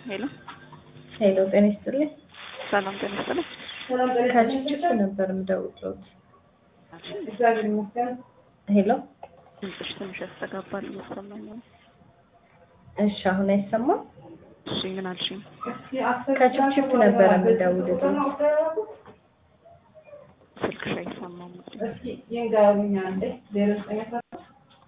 ሄሎ ሄሎ ጤና ይስጥልኝ። ሰላም ጤና ይስጥልኝ። ከችፕ ነበር የምደውልዎት። ሄሎ ድምፅሽ ትንሽ ያስተጋባል እየሰማኝ ነው። እሺ፣ አሁን አይሰማም? እሺ ምን አልሽኝ? ከችፕ ነበር የምደውልዎት። ስልክሽ አይሰማም።